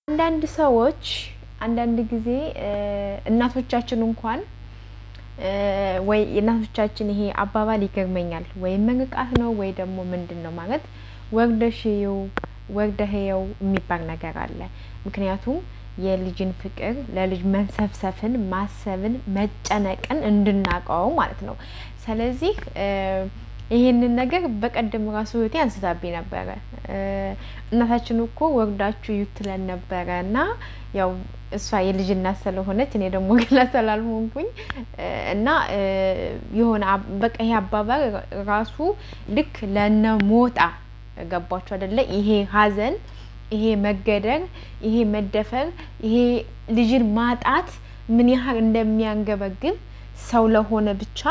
አንዳንድ ሰዎች አንዳንድ ጊዜ እናቶቻችን እንኳን ወይ የእናቶቻችን ይሄ አባባል ይገርመኛል። ወይ መንቃት ነው ወይ ደግሞ ምንድን ነው ማለት ወርደሽው ወርደህየው የሚባል ነገር አለ። ምክንያቱም የልጅን ፍቅር ለልጅ መንሰፍሰፍን፣ ማሰብን፣ መጨነቅን እንድናውቀው ማለት ነው። ስለዚህ ይሄንን ነገር በቀደም ራሱ እህቴ አንስታብኝ ነበረ። እናታችን እኮ ወርዳችሁ ይትለን ነበረ እና ያው እሷ የልጅ እናት ስለሆነች እኔ ደግሞ ገና ስላልሆንኩኝ እና የሆነ በቃ ይሄ አባባል ራሱ ልክ ለነ ሞጣ ገባችሁ አይደለ? ይሄ ሐዘን፣ ይሄ መገደር፣ ይሄ መደፈር፣ ይሄ ልጅን ማጣት ምን ያህል እንደሚያንገበግብ ሰው ለሆነ ብቻ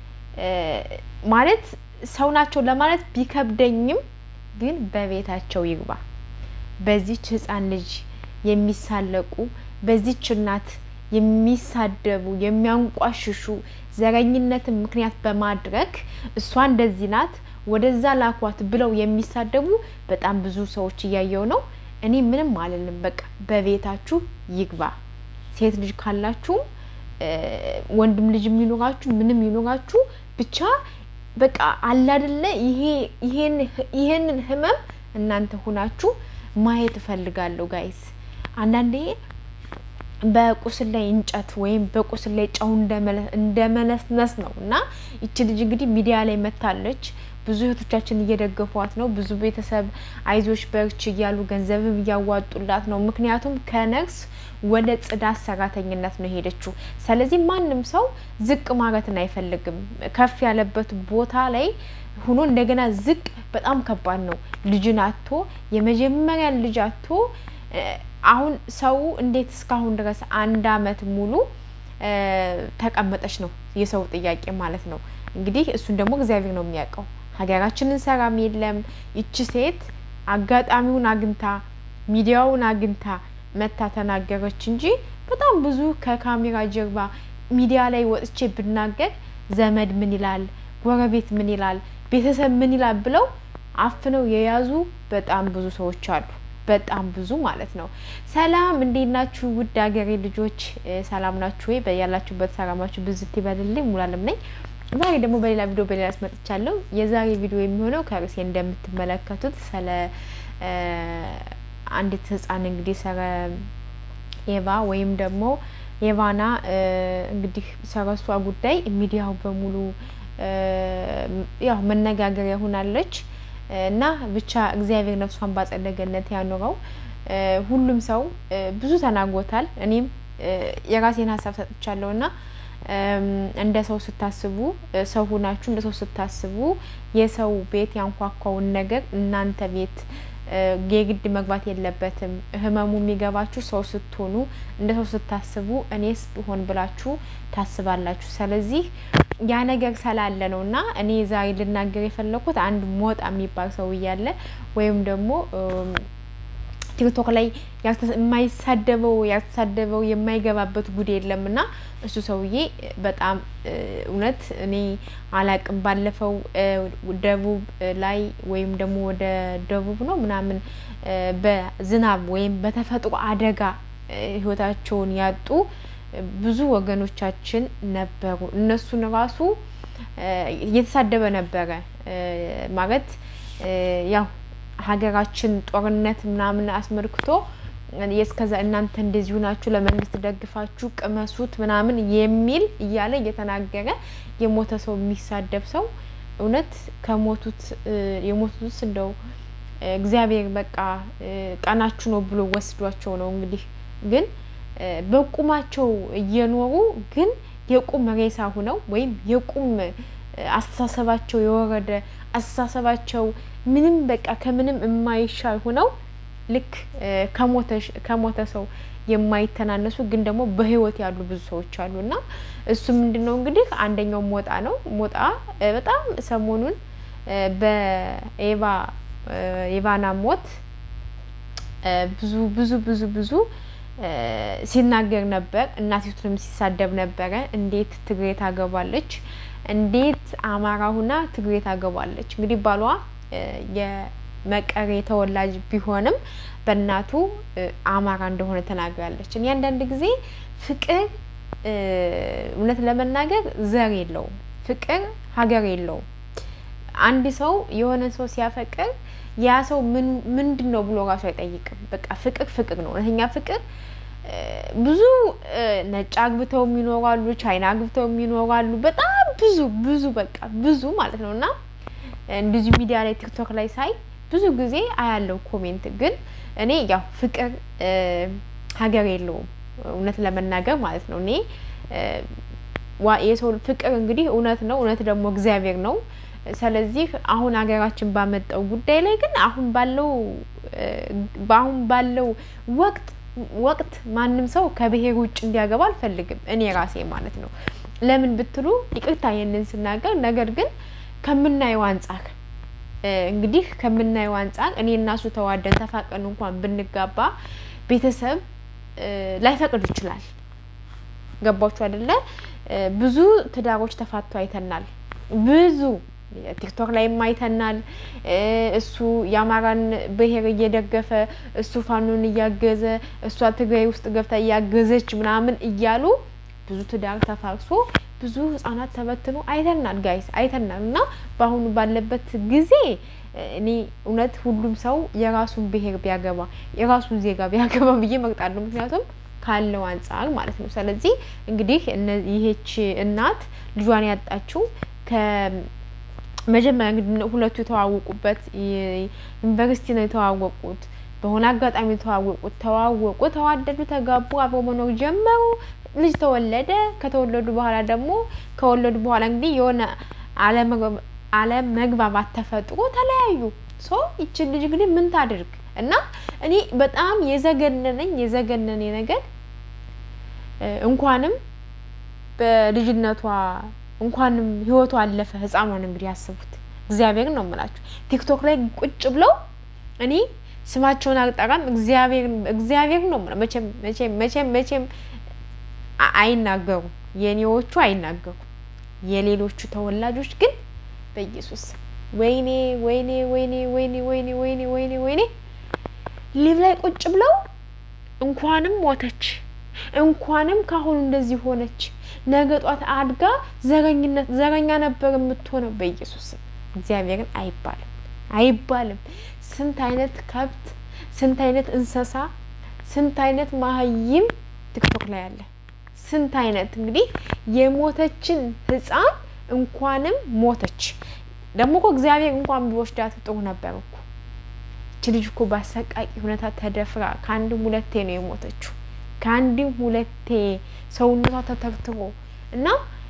ማለት ሰው ናቸው ለማለት ቢከብደኝም ግን በቤታቸው ይግባ። በዚች ሕፃን ልጅ የሚሳለቁ በዚች እናት የሚሳደቡ የሚያንቋሽሹ ዘረኝነትን ምክንያት በማድረግ እሷ እንደዚህ ናት ወደዛ ላኳት ብለው የሚሳደቡ በጣም ብዙ ሰዎች እያየው ነው። እኔ ምንም አልልም። በቃ በቤታችሁ ይግባ። ሴት ልጅ ካላችሁም ወንድም ልጅ የሚኖራችሁ ምንም ይኖራችሁ ብቻ በቃ አላደለ ይሄንን ህመም እናንተ ሁናችሁ ማየት እፈልጋለሁ ጋይስ። አንዳንዴ በቁስል ላይ እንጨት ወይም በቁስል ላይ ጨው እንደመነስነስ ነው እና ይቺ ልጅ እንግዲህ ሚዲያ ላይ መታለች። ብዙ እህቶቻችን እየደገፏት ነው። ብዙ ቤተሰብ አይዞች በርች እያሉ ገንዘብም እያዋጡላት ነው። ምክንያቱም ከነርስ ወደ ጽዳት ሰራተኝነት ነው የሄደችው። ስለዚህ ማንም ሰው ዝቅ ማለትን አይፈልግም። ከፍ ያለበት ቦታ ላይ ሆኖ እንደገና ዝቅ በጣም ከባድ ነው። ልጅን አቶ የመጀመሪያ ልጅ አቶ አሁን ሰው እንዴት እስካሁን ድረስ አንድ አመት ሙሉ ተቀመጠች ነው የሰው ጥያቄ ማለት ነው። እንግዲህ እሱን ደግሞ እግዚአብሔር ነው የሚያውቀው። ሀገራችንን ሰላም የለም። ይቺ ሴት አጋጣሚውን አግኝታ ሚዲያውን አግኝታ መታ ተናገረች እንጂ በጣም ብዙ ከካሜራ ጀርባ ሚዲያ ላይ ወጥቼ ብናገር ዘመድ ምን ይላል፣ ጎረቤት ምን ይላል፣ ቤተሰብ ምን ይላል ብለው አፍነው የያዙ በጣም ብዙ ሰዎች አሉ። በጣም ብዙ ማለት ነው። ሰላም እንዴት ናችሁ? ውድ ሀገሬ ልጆች ሰላም ናችሁ ወይ? በያላችሁበት ሰላማችሁ ብዝት ይበልልኝ። ሙሉዓለም ነኝ። ዛሬ ደግሞ በሌላ ቪዲዮ በሌላ አስመጥቻለሁ። የዛሬ ቪዲዮ የሚሆነው ከርዕሴ እንደምትመለከቱት ስለ አንዲት ህጻን እንግዲህ ስለ ኤቫ ወይም ደግሞ ኤቫና እንግዲህ ስለሷ ጉዳይ ሚዲያው በሙሉ ያው መነጋገሪያ ሆናለች እና ብቻ እግዚአብሔር ነፍሷን ባጸደ ገነት ያኑረው። ሁሉም ሰው ብዙ ተናግሮታል። እኔም የራሴን ሀሳብ ሰጥቻለሁ እና እንደ ሰው ስታስቡ ሰው ሁናችሁ እንደ ሰው ስታስቡ የሰው ቤት ያንኳኳውን ነገር እናንተ ቤት የግድ መግባት የለበትም። ህመሙ የሚገባችሁ ሰው ስትሆኑ እንደ ሰው ስታስቡ እኔስ ብሆን ብላችሁ ታስባላችሁ። ስለዚህ ያ ነገር ስላለ ነው እና እኔ ዛሬ ልናገር የፈለኩት አንድ ሞጣ የሚባል ሰው እያለ ወይም ደግሞ ቲክቶክ ላይ የማይሳደበው ያልተሳደበው የማይገባበት ጉድ የለም እና እሱ ሰውዬ በጣም እውነት እኔ አላቅም። ባለፈው ደቡብ ላይ ወይም ደግሞ ወደ ደቡብ ነው ምናምን በዝናብ ወይም በተፈጥሮ አደጋ ህይወታቸውን ያጡ ብዙ ወገኖቻችን ነበሩ። እነሱን ራሱ እየተሳደበ ነበረ ማለት ያው ሀገራችን ጦርነት ምናምን አስመልክቶ የእስከዛ እናንተ እንደዚሁ ናችሁ፣ ለመንግስት ደግፋችሁ ቅመሱት ምናምን የሚል እያለ እየተናገረ የሞተ ሰው የሚሳደብ ሰው እውነት ከሞቱት የሞቱት እንደው እግዚአብሔር በቃ ቀናችሁ ነው ብሎ ወስዷቸው ነው እንግዲህ ግን በቁማቸው እየኖሩ ግን የቁም ሬሳ ሁነው ወይም የቁም አስተሳሰባቸው የወረደ አስተሳሰባቸው ምንም በቃ ከምንም የማይሻል ሁነው ልክ ከሞተ ሰው የማይተናነሱ ግን ደግሞ በህይወት ያሉ ብዙ ሰዎች አሉ እና እሱ ምንድን ነው እንግዲህ አንደኛው ሞጣ ነው። ሞጣ በጣም ሰሞኑን በኤቫ ኤቫና ሞት ብዙ ብዙ ብዙ ብዙ ሲናገር ነበር። እናቲቱንም ሲሳደብ ነበረ። እንዴት ትግሬ ታገባለች? እንዴት አማራ ሁና ትግሬ ታገባለች? እንግዲህ ባሏ የመቀሬ ተወላጅ ቢሆንም በእናቱ አማራ እንደሆነ ተናግራለች። እኔ አንዳንድ ጊዜ ፍቅር እውነት ለመናገር ዘር የለውም። ፍቅር ሀገር የለውም። አንድ ሰው የሆነ ሰው ሲያፈቅር ያ ሰው ምንድን ነው ብሎ ራሱ አይጠይቅም። በቃ ፍቅር ፍቅር ነው። እውነተኛ ፍቅር ብዙ ነጭ አግብተው ይኖራሉ፣ ቻይና አግብተው ይኖራሉ። በጣም ብዙ ብዙ በቃ ብዙ ማለት ነው እና እንደዚሁ ሚዲያ ላይ ቲክቶክ ላይ ሳይ ብዙ ጊዜ አያለው ኮሜንት። ግን እኔ ያው ፍቅር ሀገር የለውም እውነት ለመናገር ማለት ነው። እኔ የሰው ፍቅር እንግዲህ እውነት ነው፣ እውነት ደግሞ እግዚአብሔር ነው። ስለዚህ አሁን ሀገራችን ባመጣው ጉዳይ ላይ ግን አሁን ባለው በአሁን ባለው ወቅት ወቅት ማንም ሰው ከብሔር ውጭ እንዲያገባ አልፈልግም እኔ ራሴ ማለት ነው። ለምን ብትሉ ይቅርታ ይህንን ስናገር፣ ነገር ግን ከምናየው አንጻር እንግዲህ ከምናየው አንጻር እኔ እና እሱ ተዋደን ተፋቀን እንኳን ብንጋባ ቤተሰብ ላይፈቅድ ይችላል። ገባችሁ አይደለ? ብዙ ትዳሮች ተፋቶ አይተናል። ብዙ ቲክቶክ ላይም አይተናል። እሱ የአማራን ብሔር እየደገፈ እሱ ፋኖን እያገዘ እሷ ትግራይ ውስጥ ገብታ እያገዘች ምናምን እያሉ ብዙ ትዳር ተፋርሶ ብዙ ሕጻናት ተበትኖ አይተናል። ጋይስ አይተናል። እና በአሁኑ ባለበት ጊዜ እኔ እውነት ሁሉም ሰው የራሱን ብሔር ቢያገባ የራሱን ዜጋ ቢያገባ ብዬ መርጣለሁ። ምክንያቱም ካለው አንጻር ማለት ነው። ስለዚህ እንግዲህ ይሄች እናት ልጇን ያጣችው ከመጀመሪያ እንግዲህ ሁለቱ የተዋወቁበት ዩኒቨርሲቲ ነው የተዋወቁት። በሆነ አጋጣሚ የተዋወቁት ተዋወቁ፣ ተዋደዱ፣ ተጋቡ፣ አብረው መኖር ጀመሩ። ልጅ ተወለደ። ከተወለዱ በኋላ ደግሞ ከወለዱ በኋላ እንግዲህ የሆነ አለመግባባት ተፈጥሮ ተለያዩ። ሶ ይችን ልጅ እንግዲህ ምን ታድርግ እና እኔ በጣም የዘገነነኝ የዘገነኔ ነገር እንኳንም በልጅነቷ እንኳንም ህይወቷ አለፈ። ህፃኗን እንግዲህ ያስቡት። እግዚአብሔር ነው የምላችሁ ቲክቶክ ላይ ቁጭ ብለው እኔ ስማቸውን አልጠራም። እግዚአብሔር እግዚአብሔር ነው መቼም መቼም መቼም መቼም አይናገሩም። የኔዎቹ አይናገሩም። የሌሎቹ ተወላጆች ግን በኢየሱስ ወይኔ ወይኔ ወይኔ ወይኔ ወይኔ ወይኔ ወይኔ ወይኔ ሊቭ ላይ ቁጭ ብለው እንኳንም ሞተች፣ እንኳንም ካሁኑ እንደዚህ ሆነች፣ ነገ ጧት አድጋ ዘረኝነት ዘረኛ ነበር የምትሆነው። በኢየሱስ እግዚአብሔርን አይባልም አይባልም። ስንት አይነት ከብት፣ ስንት አይነት እንስሳ፣ ስንት አይነት ማህይም ቲክቶክ ላይ አለ። ስንት አይነት እንግዲህ የሞተችን ህፃን እንኳንም ሞተች። ደግሞ እኮ እግዚአብሔር እንኳን ቢወስዳት ጥሩ ነበር እኮ። እች ልጅ እኮ በአሰቃቂ ሁኔታ ተደፍራ ከአንድም ሁለቴ ነው የሞተችው። ከአንድም ሁለቴ ሰውነቷ ተተርትሮ እና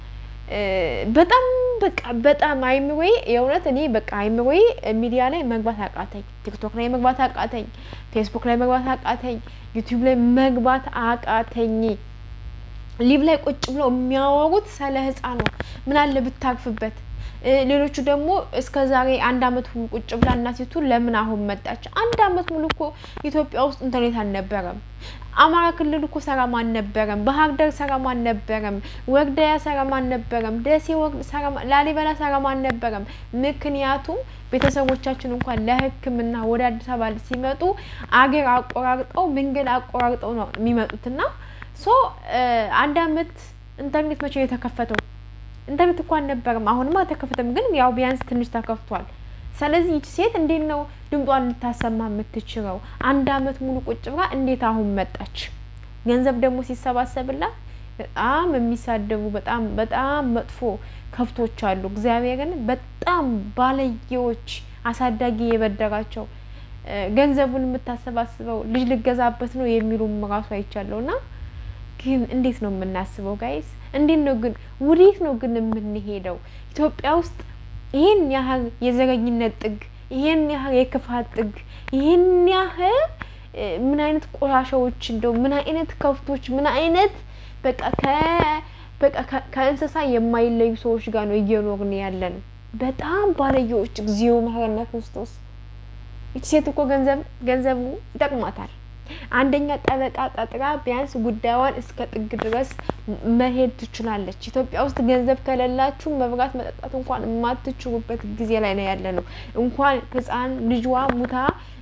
በጣም በቃ በጣም አይምሮዬ የእውነት እኔ በቃ አይምሮዬ ሚዲያ ላይ መግባት አቃተኝ። ቲክቶክ ላይ መግባት አቃተኝ። ፌስቡክ ላይ መግባት አቃተኝ። ዩቲዩብ ላይ መግባት አቃተኝ። ሊቭ ላይ ቁጭ ብለው የሚያወሩት ስለ ህፃን ነው። ምን አለ ብታርፍበት። ሌሎቹ ደግሞ እስከ ዛሬ አንድ አመት ሙሉ ቁጭ ብላ እናቲቱ ለምን አሁን መጣች? አንድ አመት ሙሉ እኮ ኢትዮጵያ ውስጥ ኢንተርኔት አልነበረም። አማራ ክልል እኮ ሰላም አልነበረም። ባህር ዳር ሰላም አልነበረም። ወግዳያ ሰላም አልነበረም። ደሴ ሰላም፣ ላሊበላ ሰላም አልነበረም። ምክንያቱም ቤተሰቦቻችን እንኳን ለሕክምና ወደ አዲስ አበባ ሲመጡ አገር አቆራርጠው መንገድ አቆራርጠው ነው የሚመጡትና ሶ አንድ አመት ኢንተርኔት መቼ ነው የተከፈተው? ኢንተርኔት እኮ አልነበረም። አሁንም አልተከፈተም፣ ግን ያው ቢያንስ ትንሽ ተከፍቷል። ስለዚህ ይቺ ሴት እንዴት ነው ድምጧን ልታሰማ የምትችለው? አንድ አመት ሙሉ ቁጭ ብላ እንዴት አሁን መጣች? ገንዘብ ደግሞ ሲሰባሰብላት በጣም የሚሳደቡ በጣም በጣም መጥፎ ከብቶች አሉ። እግዚአብሔርን በጣም ባለየዎች አሳዳጊ የበደራቸው ገንዘቡን የምታሰባስበው ልጅ ልገዛበት ነው የሚሉም ራሱ አይቻለሁ ና ግን እንዴት ነው የምናስበው ጋይስ? እንዴት ነው ግን ወዴት ነው ግን የምንሄደው? ኢትዮጵያ ውስጥ ይህን ያህል የዘረኝነት ጥግ፣ ይህን ያህል የክፋት ጥግ፣ ይህን ያህል ምን አይነት ቆሻሻዎች እንደው ምን አይነት ከብቶች ምን አይነት በቃ ከ በቃ ከእንስሳ የማይለዩ ሰዎች ጋር ነው እየኖርን ያለን። በጣም ባለየዎች። እግዚኦ መሐረነ ክርስቶስ። ይቺ ሴት እኮ ገንዘብ ገንዘቡ ይጠቅማታል። አንደኛ ጠበቃ ቀጥራ ቢያንስ ጉዳዩን እስከ ጥግ ድረስ መሄድ ትችላለች። ኢትዮጵያ ውስጥ ገንዘብ ከሌላችሁ መብራት መጠጣት እንኳን የማትችሉበት ጊዜ ላይ ነው ያለ ነው። እንኳን ሕፃን ልጇ ሙታ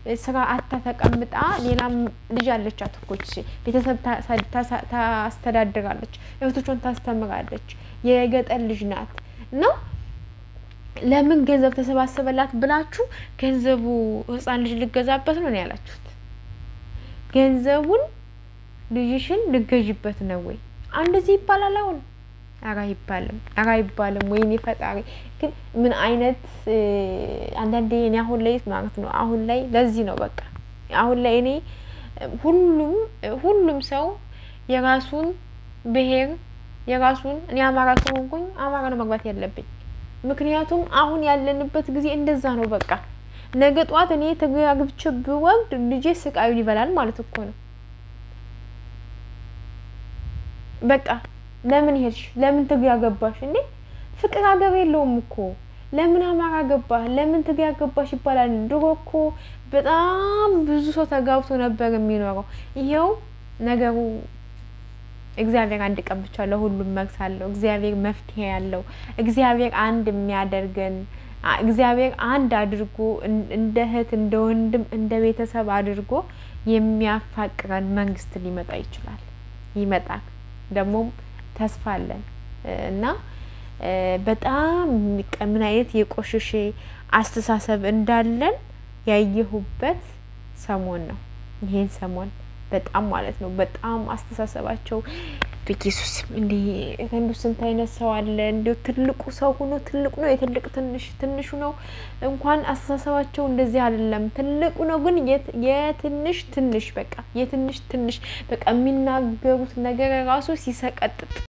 ስራ አታ ተቀምጣ ሌላም ልጅ አለቻት እኮ ይቺ ቤተሰብ ታስተዳድራለች፣ እህቶቿን ታስተምራለች፣ የገጠር ልጅ ናት ነው ለምን ገንዘብ ተሰባሰበላት ብላችሁ ገንዘቡ ህፃን ልጅ ልገዛበት ነው ያላችሁት? ገንዘቡን ልጅሽን ልገዥበት ነው ወይ? እንደዚህ ይባላል አሁን? ኧረ አይባልም፣ ኧረ አይባልም። ወይኔ ፈጣሪ ግን ምን አይነት አንዳንዴ እኔ አሁን ላይ ማለት ነው አሁን ላይ ለዚህ ነው በቃ አሁን ላይ እኔ ሁሉም ሁሉም ሰው የራሱን ብሔር የራሱን እኔ አማራ ስለሆንኩኝ አማራ ነው መግባት ያለብኝ። ምክንያቱም አሁን ያለንበት ጊዜ እንደዛ ነው። በቃ ነገ ጠዋት እኔ ትግራይ አግብቼ ብወልድ ልጄ ስቃዩን ይበላል ማለት እኮ ነው። በቃ ለምን ሄድሽ? ለምን ትግራይ አገባሽ? እንዴ ፍቅር ሀገር የለውም እኮ ለምን አማራ ገባህ? ለምን ትግራይ አገባሽ ይባላል። ድሮ እኮ በጣም ብዙ ሰው ተጋብቶ ነበር የሚኖረው። ይሄው ነገሩ እግዚአብሔር አንድ ቀን ብቻ ለሁሉም መልስ አለው። እግዚአብሔር መፍትሄ ያለው እግዚአብሔር አንድ የሚያደርገን እግዚአብሔር አንድ አድርጎ እንደ እህት እንደ ወንድም እንደ ቤተሰብ አድርጎ የሚያፋቅረን መንግስት ሊመጣ ይችላል። ይመጣል ደግሞም ተስፋ አለን እና በጣም ምን አይነት የቆሸሸ አስተሳሰብ እንዳለን ያየሁበት ሰሞን ነው። ይሄን ሰሞን በጣም ማለት ነው በጣም አስተሳሰባቸው በኢየሱስ እንዲ ረንዱ ስንት አይነት ሰው አለ። እንዲሁ ትልቁ ሰው ሆኖ ትልቁ ነው የትልቅ ትንሽ ትንሹ ነው እንኳን አስተሳሰባቸው እንደዚህ አይደለም። ትልቁ ነው ግን የትንሽ ትንሽ በቃ የትንሽ ትንሽ በቃ የሚናገሩት ነገር ራሱ ሲሰቀጥጥ